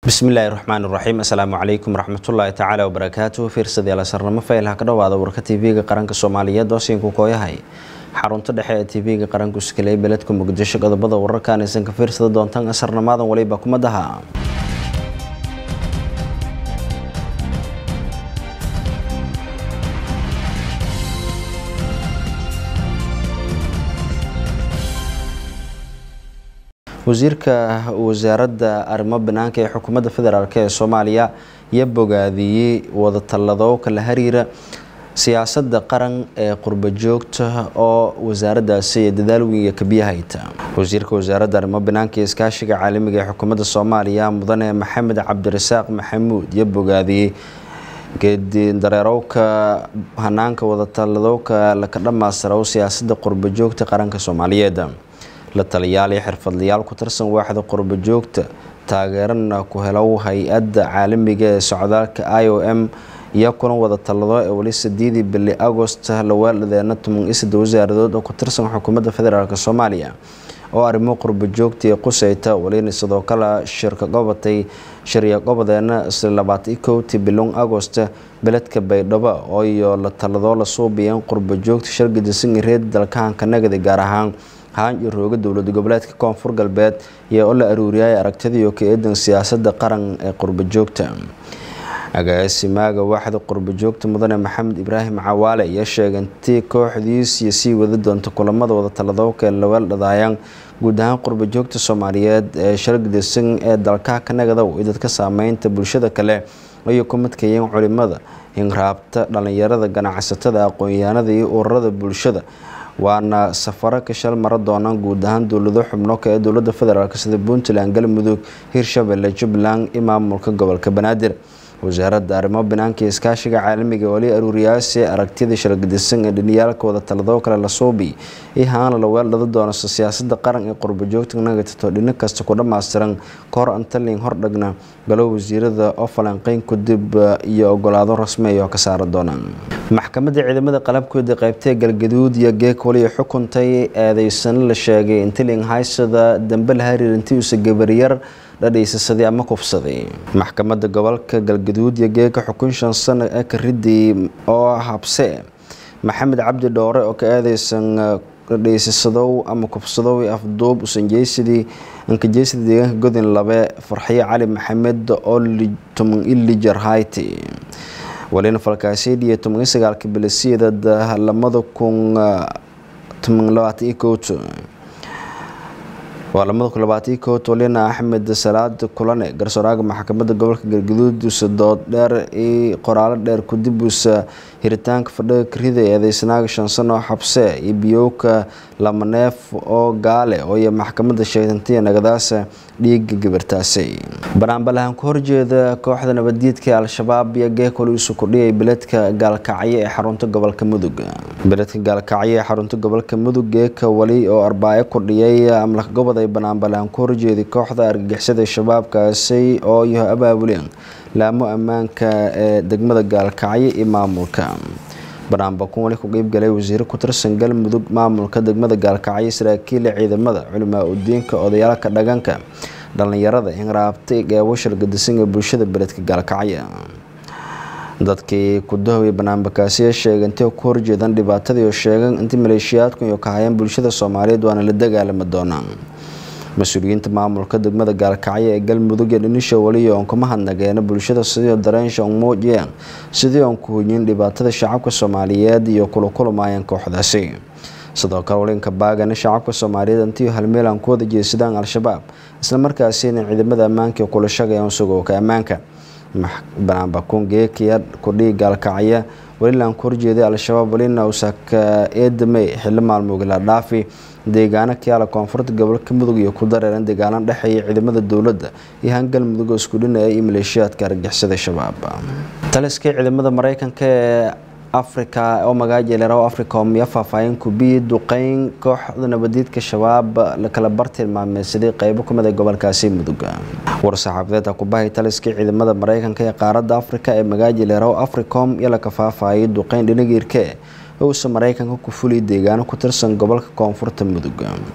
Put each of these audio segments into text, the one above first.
bismillaahi raxmaan raxiim assalaamu calaykum waraxmatullaahi tacaala wabarakaatuhu fiirsadayaal sarnamo faylha ka dhowaada warka tv-ga qaranka soomaaliyeed oo siinku kooyahay xarunta dhexe ee tv-ga qaranku iskaley beledka muqdisho qodobada wararkan aysan ka fiirsada doontaan asarnamadan waliba kumadaha wasiirka wasaaradda arrimo banaanka ee xukuumadda federaalk ee soomaaliya iyo bogaadiyey wadatalado kala hariira siyaasadda qaran ee qurbo joogta oo wasaaraddaasi dadaal weyn kabiyahayta wasiirka wasaaradda arrimo banaanka iyo iskaashiga caalamiga ee xukuumadda soomaaliya mudane maxamed cabdirasaaq maxamuud iyo bogaadiyey geedi dareerowka hanaanka wadatalladowka laka dhammaystiraw siyaasadda qurbo joogta qaranka soomaaliyeed la taliyaal iyo xirfadlayaal ku tirsan waaxda qurbo joogta taageerana ku helow hay-adda caalamiga ee socdaalka i o m iyo kulan wada tallado ee weli sideedii bili agost lawaaladeena toban iyo saddex wasaaradood oo ku tirsan xukuumadda federaalk soomaaliya oo arrimo qurbo joogta iyo quseyta welina sidoo kale shirka gobatay shirya gobodeena isla labaatan kowtii bilon agost beledka baydhabo oo iyo la talladoo la suubiyeen qurbo joogta shargadisan reed dalkahanka nagadi gaar ahaan haan iyo rooga dowlad goboleedka koonfur galbeed iyo oo la aruuriyay aragtidii ka eedan siyaasadda qaran ee qurbo joogta agaasimaaga waaxda qurbo joogta mudane maxamed ibraahim cawaale ayaa sheegay intii kooxdiisii sii wada doonta kulamada wada taladowka ee laweel dhadaayaan guud ahaan qurbo joogta soomaaliyeed ee shargadisan ee dalkaha ka nagadow iyo dadka saameynta bulshada kale ayay ku midkayeen culimada hinraabta dhalinyarada ganacsatada aqoon-yahanada iyo ururada bulshada waana safaro ka shal mara doonaan guud ahaan dowlado xubno ka ee dowlada federaalk sida puntland galmudug hirshabelle jubbaland iyo maamulka gobolka banaadir wasaaradda arrimo banaanka iyo iskaashiga caalamiga wali aruuriyaasi aragtida shargadisan ee dhiniyaalka wada taladoo kale la suubi iyo haana la weeldhada doonasa siyaasada qaran ee qurbo joogta nagatato dhino kasta ku dhammaystiran kahor antalin hordhagna galo wasiirada oo falanqeyn kadib iyo ogolaado rasmi oo ka saara doonaan maxkamadda ciidamada qalabkooda qaybtee galgaduud iyo geek waliya xukuntay eedeysana la sheegay intilin haysada dambe la hariir intiuusa gabariyar dhadhaysasaday ama kufsaday maxkamadda gobolka galgaduud iyo geeka xukun shan sano ee ka riday oo habse maxamed cabdi dhoore oo ka eedeysan dhadhaysasadow ama kufsadow afduub usanjeysidii ankajeysidii deegaanka godin labe farxiyo cali maxamed oo toman ilijar hayti walina falkaasidiyo toban iyo sagaalka bilisiyada lamada kun toban labaatan iyo kowto waa lamada kun labaatan kood walina axmed salaad kulane garsooraaga maxkamadda gobolka galgaduud usa dood dheer iyo qoraalo dheer kudibusa hiritaanka fadhiga karida eedeysanaaga shan sano xabse iyo biyowka lamaneef oo gaale oo iyo maxkamadda sheegantiya nagadaasa dhiiga gabartaasay banaanbalahan ku horjeeda kooxda nabaddiidka ee al-shabaab iyo geekol isu kudhiyay beledka gaalkacyo ee xarunta gobolka mudug beledka gaalkacyo ee xarunta gobolka mudug geeka wali oo arbaayo kudhiyay amlak gobod ay banaanbalahan ku horjeeday kooxda argagixisada shabaabkaasi oo iyo abaabuleen laamo ammaanka ee degmada gaalkacyo iyo maamulka banaanbakun wali ku qeybgalay wasiiro ku tirsan galmudug maamulka degmada gaalkacyo saraakiila ciidamada culimaa udiinka odayaalka dhaganka dhalinyarada hinraabtay geebo shargadisan ee bulshada beledka gaalkacyo dadkii ku dahoway banaanbakaasiya sheegay intay ku horjeedaan dhibaatadii oo sheegan intii maleeshiyaadku iyo ka hayaan bulshada soomaaliyeed waana la dagaalami doonaan mas-uuliyiinta maamulka degmada gaalkacyo ee galmudug ee dhinisha waliyo oon kuma hadnageena bulshada sidii dareensha on muujiyeen sidii oon ku hoyin dhibaatada shacabka soomaaliyeed iyo kula kulamaayeen kooxdaasi sidoo kale walinka baagana shacabka soomaaliyeed intii halmeelan ku wada jeesadaan al-shabaab islamarkaasina ciidamada ammaanka ee kula shagayaan sugowka ammaanka banaanbakuun geekiya kudhii gaalkacya walilan ku horjeeday al-shabaab walina usaka eedamey xilli maalmoogila dhaafi deegaano kayaala koonfurta gobolka mudug iyo ku dareeran deegaano dhexeeya ciidamada dowladda iyo hangal mudug oo isku dhinaya iyo maleeshiyaadka argixisada shabaab taliskii ciidamada mareykanka ee africa oo magaajeeleraw africom iyo faahfaahin kubiyi duqeyn kooxda nabadiidka shabaab lakala bartilmaameysaday qeybo kamid ee gobolkaasi mudug war-saxaafadeed kubahay taliskii ciidamada mareykanka ee qaaradda africa ee magaajeeleraw africom iyo laka faahfaahiyay duqeyn dhinagiirke uusa mareykanka ku fuliy deegaano ku tirsan gobolka koonfurta mudug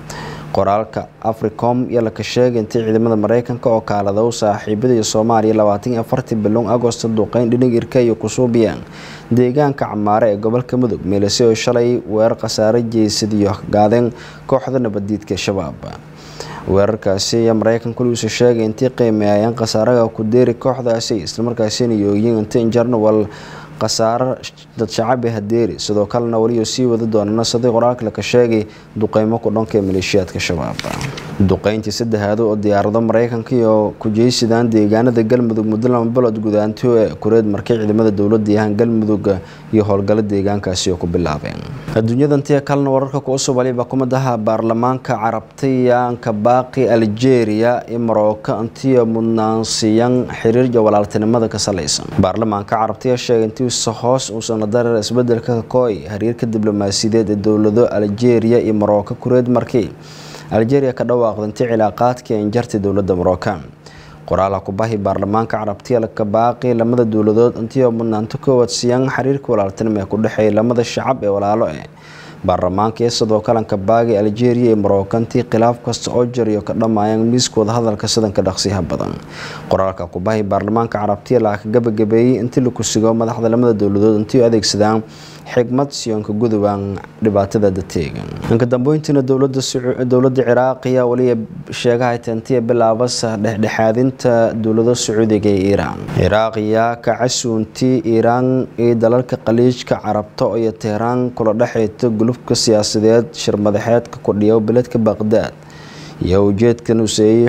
qoraalka africom iyo laka sheegay intii ciidamada mareykanka oo kaaladow saaxiibada iyo soomaaliya labaatan iyo afartii bilown agosto duqeyn dhinig irka iyo kusuubiyaan deegaanka camaare ee gobolka mudug meelase oo shalay weerar khasaare jeysadiyo gaadeen kooxda nabaddiidka shabaab weerarkaasi ayaa mareykanku luusa sheegay intii qiimeeyeen khasaaraha ku deeri kooxdaasi islamarkaasina yooyiin intii injarnawal khasaaro dad shacabi hadeeri sidoo kalena weliyo sii wadi doonana sidii qoraalka laka sheegay duqeymo ku dhanka ee maleeshiyaadka shabaab duqeyntii saddexaad oo diyaarado mareykanka iyo kujeysidaan deegaanada galmudug muddo lama bilood gudaantiyo ee kureed markay ciidamada dowladda yahaan galmudug iyo howlgalo deegaankaasi oo ku bilaabeen adduunyadantiya kalena wararka ku cusub waliba kumadaha baarlamaanka carabtayaanka baaqi algeria iyo marooka intiyo mudnaansiyan xiriir iyo walaaltinimada ka salaysan baarlamaanka carabtaya sheegay intiisa hoos uusan la dareer isbedelka kakooy xiriirka diblomaasiyadeed ee dowlado algeria iyo marooka kureed markii algeria ka dhawaaqda intii cilaaqaadkii injartay dowladda marooka qoraalaha kubahi baarlamaanka carabtiya ka baaqi lamada dowladood intii mudnaanto koowaad siiyaan xiriirka walaaltinimo ee ku dhexeeya lamada shacab ee walaalo eh baarlamaanka iyo sidoo kalanka baagi algeria iyo marookantii khilaaf kasta oo jariyo ka dhammaayaan miiska wadahadalka sidanka dhaqsiyaha badan qoraalka kubahi baarlamaanka carabtiya laa ka gabagabeeyey intii laku sigo madaxda lamada dowladood intii adeegsadaan xigmad siyoonka gudubaan dhibaatada dateegan inka dambeyntiina dowladda ciraaq ayaa waliya sheegahay tantiya bilaabasa dhexdhexaadinta dowlado sacuudiga ee iiraan ciraaq ayaa ka casuuntii iiraan iyo dalalka khaliijka carabta iyo teheraan kula dhexeyta gulufka siyaasadeed shirmadaxeedka kudhiyo beledka baqdaad iyo ujeedkan useeyey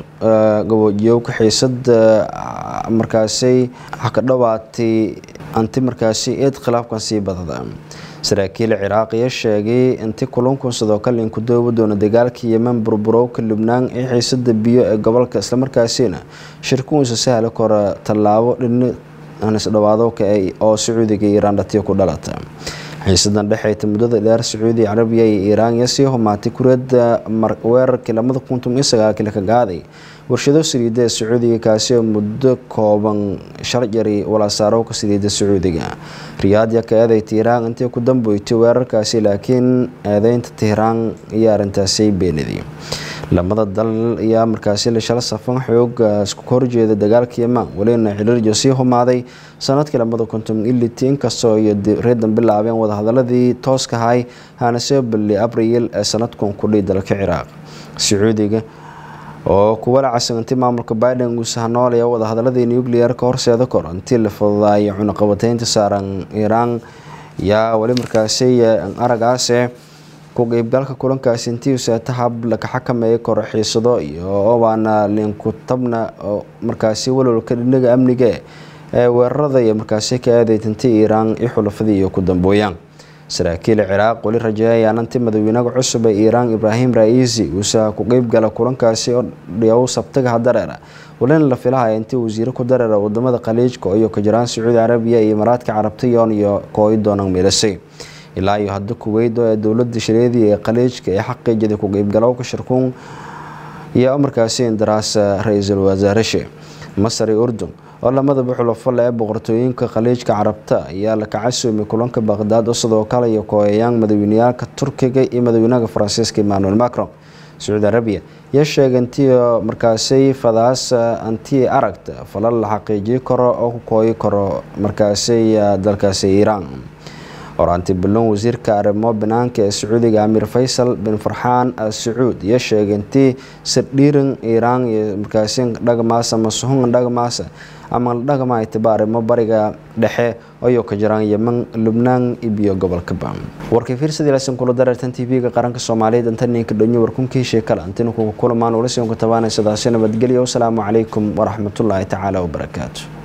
gaboojiyowka xiisada markaasay ka dhawaatay anti markaasi eed khilaafkan sii badada saraakiil ciraaq ayaa sheegay inti kulankun sidoo kale inku doobi doono dagaalka yemen burburowka lubnaan ee xiisada biyo ee gobolka islamarkaasina shirkuunsa sahla kora tallaabo dhini isdhawaadowka oo sacuudiga iyo iiraan dhatiyo ku dhalata xiisadan dhexeyta muddada dheer sacuudi carabiya iyo iiraan iyo sii humaatay kureeda weerarkii lamada kuntum iyo sagaalkii laka gaaday warshado saliida ee sacuudiga kaasi oo muddo kooban sharjari walaasaarowka saliida sacuudiga riyaad yaa ka eeday tiiraan intii ku dambeysay weerarkaasi laakiin eedeynta tiiraan iyo arrintaasi beeniday lamada dal ayaa markaasi lashalo safan xooga isku horjeeda dagaalka yeman welina xiriirjo sii humaaday sanadkii lamada konton iliti inkastoo iyo reedan bilaabeen wadahadaladii tooskahay hana soo balliyay abriil ee sanadkan kudhihi dalka ciraaq sacuudiga oo kuwa la casigantay maamulka biden uu sahnoolaya wadahadaladii nuclear-ka horseeda kor intii la fududaayay cunaqabateynta saaran iiraan yaa weli markaasi aragaase ku qeybgalka kulankaasi intii seeta hab laka xakameeyay koro xiisado iyo obaana linkutabna markaasi walwalka dhinaga amniga ee weerarada iyo markaasi ka aadeytantay iiraan iyo xulafadii iyo ku dambooyaan saraakiil ciraaq weli rajeeyayaan intii madaxweynaha cusub ee iiraan ibraahim ra-iisi uusa ku qeybgala kulankaasi oo dhiyow sabtaga dareera walina la filahaya intii wasiiro ku dareera wadamada khaliijka iyo ka jiraan sacuudi carabiya iyo imaaraadka carabta yoon iyo kooyi doonaan milasay ilaa iyo hadda kuweyd oo ee dowlada shareediya ee khaliijka ee xaqiijada ku qeybgalowka shirkuun iyo markaasi indaraasa ra-iisul wasaarashe masar iyo urdun oo lamadaba xulafo le ee boqortooyinka khaliijka carabta ayaa la kacasuumay kulanka baqdaad oo sidoo kale iyo kooyayaan madaxweyneyaalka turkiga iyo madaxweynaha faransiiska emmanuel macron sacuudi arabiya yaa sheegay intii markaasi fadaas antii aragta falal la xaqiijii karo oo ku kooyi karo markaasi dalkaasi iiraan horaanti bilon wasiirka arrimo banaanka ee sacuudiga amiir faysal bin farxaan al sacuud iyo sheegay intii sardhiiran iiraan iyo markaasi dhagmaasa ama suhun dhagmaasa ama dhagma itiba arrimo bariga dhexe ayoo ka jiraan yeman lubnaan ibiyo gobolka bam warkay fiirsadii lasin kula dareertan tv-ga qaranka soomaaliyeed intaninka dhonyo warkunkii sheekala antinu kuga kulamaan ula sion ku tabaanay sidaasi nabadgelyo wasalaamu calaykum waraxmatullaahi tacaala wabarakaatu